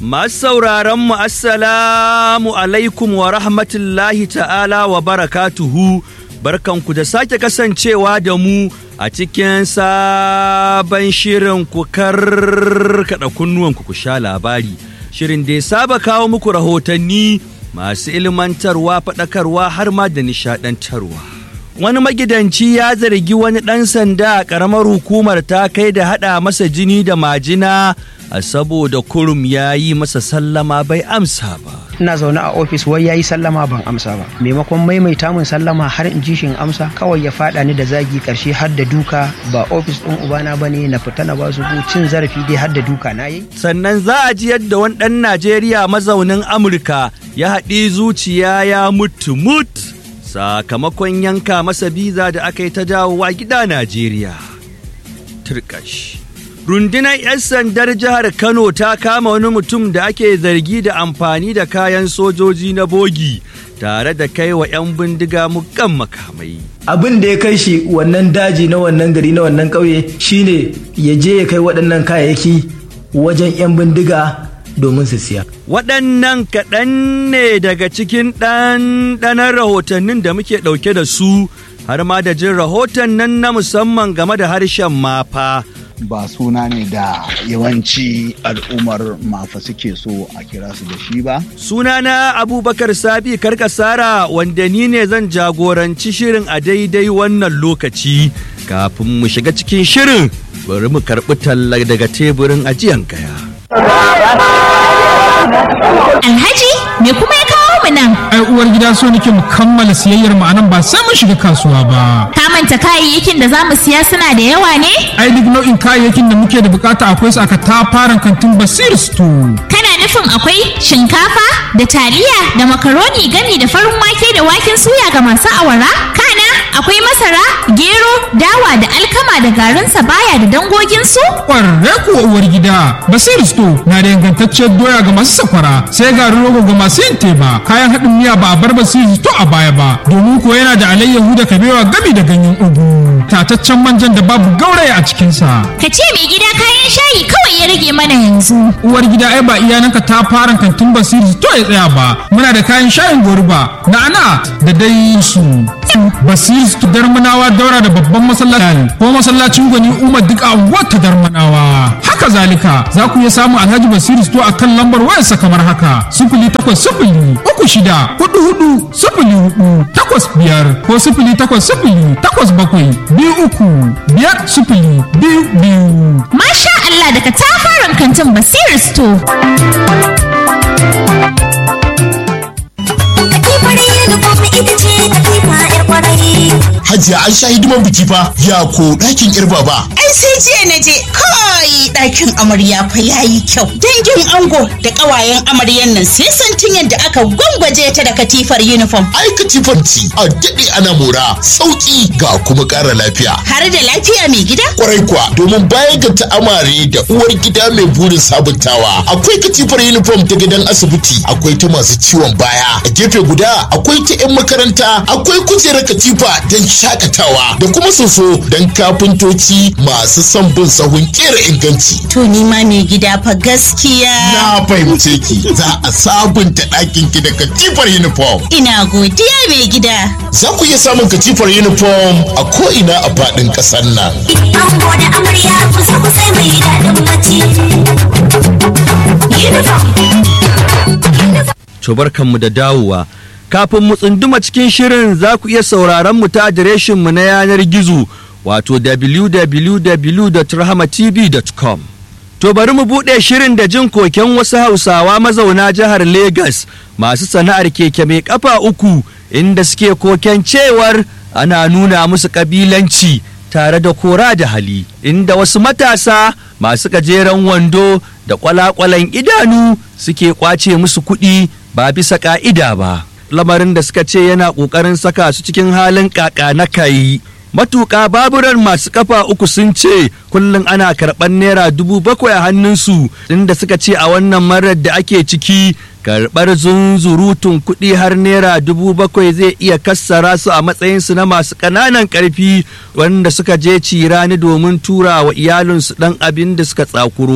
Masu sauraron mu assalamu alaikum wa rahmatullahi ta'ala wa barakatuhu barkanku da sake kasancewa da mu a cikin sabon shirin ku karkada kunnuwanku ku sha labari shirin da ya saba kawo muku rahotanni masu ilmantarwa faɗakarwa har ma da nishaɗantarwa. wani magidanci ya zargi wani ɗan sanda a ƙaramar hukumar ta kai da haɗa masa jini da majina a saboda kurum ya yi masa sallama bai amsa ba. ina zaune a ofis wai yayi sallama ban amsa ba maimakon maimaita min sallama har in ji shin amsa kawai ya fada ni da zagi karshe har da duka ba ofis din ubana bane na fita na ba su cin zarafi dai har da duka na yi sannan za a ji yadda wani ɗan najeriya mazaunin amurka ya haɗi zuciya ya mutu mut sakamakon yanka masa biza da aka yi ta dawowa gida najeriya turkash rundunar 'yan sandar jihar kano ta kama wani mutum da ake zargi da amfani da kayan sojoji na bogi tare da kai wa 'yan bindiga mukan makamai abin da ya kai shi wannan daji na wannan gari na wannan ƙauye shine ya je ya kai waɗannan kayayyaki wajen 'yan bindiga domin su siya. waɗannan kaɗan ne daga cikin ɗanɗanar rahotannin da muke ɗauke da su har ma da jin rahoton nan na musamman game da harshen mafa ba suna ne da yawanci al'ummar mafa suke so a kira su da shi ba. Sunana Abubakar Sabi Karkasara wanda ni ne zan jagoranci shirin a daidai wannan lokaci kafin mu shiga cikin shirin bari mu karɓi talla daga teburin ajiyan kaya. Alhaji me kuma ya kawo mu nan? ai uwar gida so nake mu kammala siyayyar mu anan ba sai mun shiga kasuwa ba Ka manta kayayyakin da za mu siya suna da yawa ne? ai duk nau'in kayayyakin da muke da bukata akwai su aka tafaran kantin basir store Kana nufin akwai shinkafa da taliya da makaroni gami da farin wake da waken suya ga masu awara? Kana akwai masara, gero, dawa da alkama da garin sabaya da dangoginsu? kwarre kuwa uwar gida basir store na da ingantacciyar doya ga masu sakwara sai garin rogo ga masu yin teba kayan haɗin miya ba a bar basir store a baya ba domin ko yana da alayyahu da kabewa gami da ganyen ugu tataccen manjan da babu gauraya a cikinsa Ka ce mai gida kayan shayi kawai ya rage mana yanzu. uwar gida ai ba iyananka ta fara kantin basiri to ya tsaya ba muna da kayan shayin goruba na'ana da dai su basiri su darmanawa daura da babban masallaci ko masallacin gwani umar duk a wata darmanawa haka zalika za ku iya samun alhaji basiri to a kan lambar wayarsa kamar haka sifili takwas sifili uku shida hudu hudu sifili hudu takwas biyar ko sifili takwas sifili takwas bakwai biyu uku biyar sifili biyu biyu Masha Allah daga tafaran kantin Basir Store. Hajiya an sha hidiman biki fa ya ko ɗakin yar baba. Ai sai jiya na je kai ɗakin amarya fa yayi kyau. Dangin ango da ƙawayen amaryan nan sai santin yadda aka gwangwaje ta da katifar uniform. Ai katifanci a daɗe ana mora sauƙi ga kuma ƙara lafiya. Har da lafiya mai gida? Kwarai kuwa domin bayan ga ta'amare da uwar gida mai burin sabuntawa akwai katifar uniform ta gidan asibiti akwai ta masu ciwon baya a gefe guda akwai ta 'yan makaranta akwai kujerar katifa don shakatawa da kuma soso don kafintoci masu son bin sahun kera inganci. To ni ma mai gida fa gaskiya. Na fahimce ki za a sabunta ɗakin ki da katifar uniform. Ina godiya mai gida. Za ku iya samun katifar uniform a ko'ina a faɗin ƙasar nan. Ango da amarya kusa kusa mai daɗin bacci. Uniform. To barkanmu da dawowa. Kafin mu tsunduma cikin shirin za ku iya sauraron mu ta adireshin mu na yanar gizo wato www.rahamatv.com. To bari mu buɗe shirin da jin koken wasu Hausawa mazauna jihar Legas masu sana'ar keke mai kafa uku inda suke koken cewar ana nuna musu ƙabilanci tare da kora da hali inda wasu matasa masu gajeren wando da kwalakwalan idanu suke kwace musu kuɗi ba bisa ƙa'ida ba. lamarin da suka ce yana ƙoƙarin saka su cikin halin ƙaƙa na kayi. Matuƙa baburan masu kafa uku sun ce kullum ana karɓar naira dubu bakwai a hannunsu inda suka ce a wannan marar da ake ciki karɓar zunzurutun kuɗi har naira dubu bakwai zai iya kassara su a matsayinsu na masu ƙananan ƙarfi wanda suka je cirani domin tura wa iyalinsu ɗan abin da suka tsakuro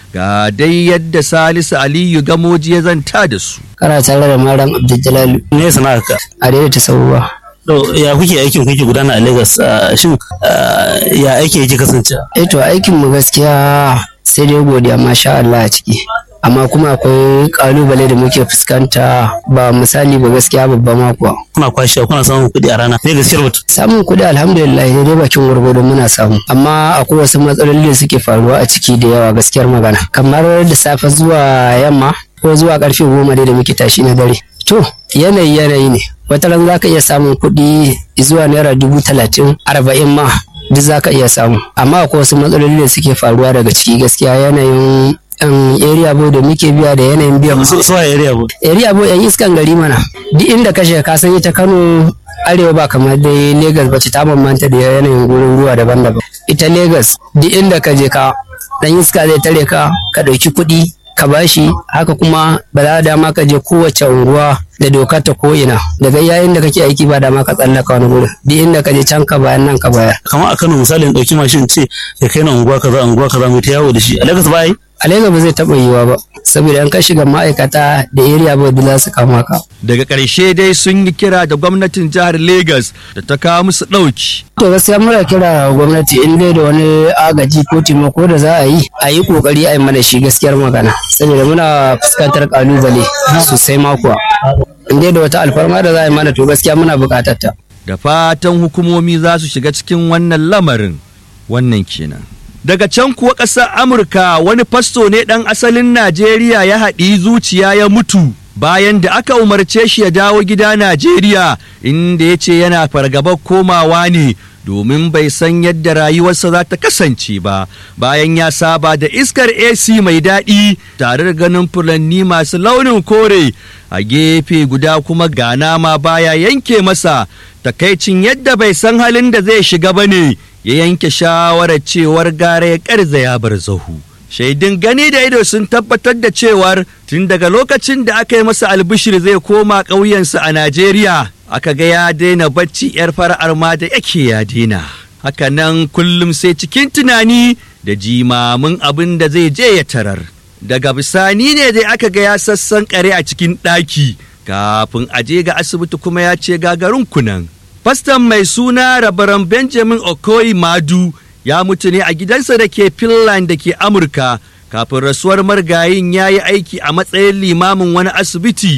ga dai yadda salisu aliyu gamoji ya zanta da su kana tare da malam abdul me sana'ar ka a daidaita sauwa to ya kuke aikin kuke gudana a Lagos ah, shin ah, ya aiki yake kasance eh to aikin mu gaskiya sai dai godiya masha Allah a ciki amma kuma akwai kalubale da muke fuskanta ba misali ba gaskiya babba ma kuwa kuna kwashewa kuna samun kuɗi a rana me gaskiyar mutum samun kuɗi alhamdulillah dai bakin gwargwado muna samu amma akwai wasu matsaloli da suke faruwa a ciki da yawa gaskiyar magana kamar da safe zuwa yamma ko zuwa karfe goma dai da muke tashi na dare to yanayi yanayi ne wata ran za ka iya samun kuɗi zuwa naira dubu talatin arba'in ma duk za ka iya samu amma akwai wasu matsaloli da suke faruwa daga ciki gaskiya yanayin um, area boy da muke biya da yanayin biyan su su a area boy area boy yan iskan gari mana duk inda ka shiga ka san ita Kano arewa ba kamar dai Lagos ba ce ta bambanta da yanayin gurin ruwa daban-daban ita Lagos duk inda ka je ka dan iska zai tare ka ka ɗauki kuɗi ka bashi haka kuma ba za dama ka je kowace unguwa da doka ta ko'ina daga yayin da kake aiki ba dama ka tsallaka wani gurin duk inda ka je can ka bayan nan ka baya kamar a Kano misali in ɗauki mashin ce ya kai na unguwa kaza unguwa kaza mu ta yawo da shi a Lagos ba yi a Lagos ba zai taɓa yiwuwa ba saboda in ka shiga ma'aikata da area boy da za su kama ka daga ƙarshe dai sun yi kira da gwamnatin jihar Legas da ta kawo musu ɗauki To gaskiya muna kira ga gwamnati in dai da wani agaji ko taimako da za a yi a yi kokari a yi mana shi gaskiyar magana saboda muna fuskantar kalubale sosai makuwa in dai da wata alfarma da za a yi mana to gaskiya muna bukatar ta. da fatan hukumomi za su shiga cikin wannan lamarin wannan kenan daga can kuwa ƙasar amurka wani fasto ne ɗan asalin najeriya ya haɗi zuciya ya mutu bayan da aka umarce shi ya dawo gida najeriya inda ya ce yana fargabar komawa ne domin bai san yadda rayuwarsa za ta kasance ba bayan ya saba da iskar ac mai daɗi tare da ganin furanni masu launin kore a gefe guda kuma ga nama baya yanke masa takaicin yadda bai san halin da zai shiga ba ne ya yanke shawarar cewar gara ya karza ya bar zahu shaidun gani da ido sun tabbatar da cewar tun daga lokacin da aka yi masa albishir zai koma ƙauyensa a najeriya aka ga ya daina bacci yar fara'ar ma da yake ya daina hakanan kullum sai cikin tunani da jimamin abin da zai je ya tarar daga bisani ne dai aka ga ya sassan kare a cikin ɗaki kafin a je ga asibiti kuma ya ce gagarin kunan fastan mai suna rabaran benjamin okoyi madu ya mutu ne a gidansa da ke finland da ke amurka kafin rasuwar margayin ya yi aiki a matsayin limamin wani asibiti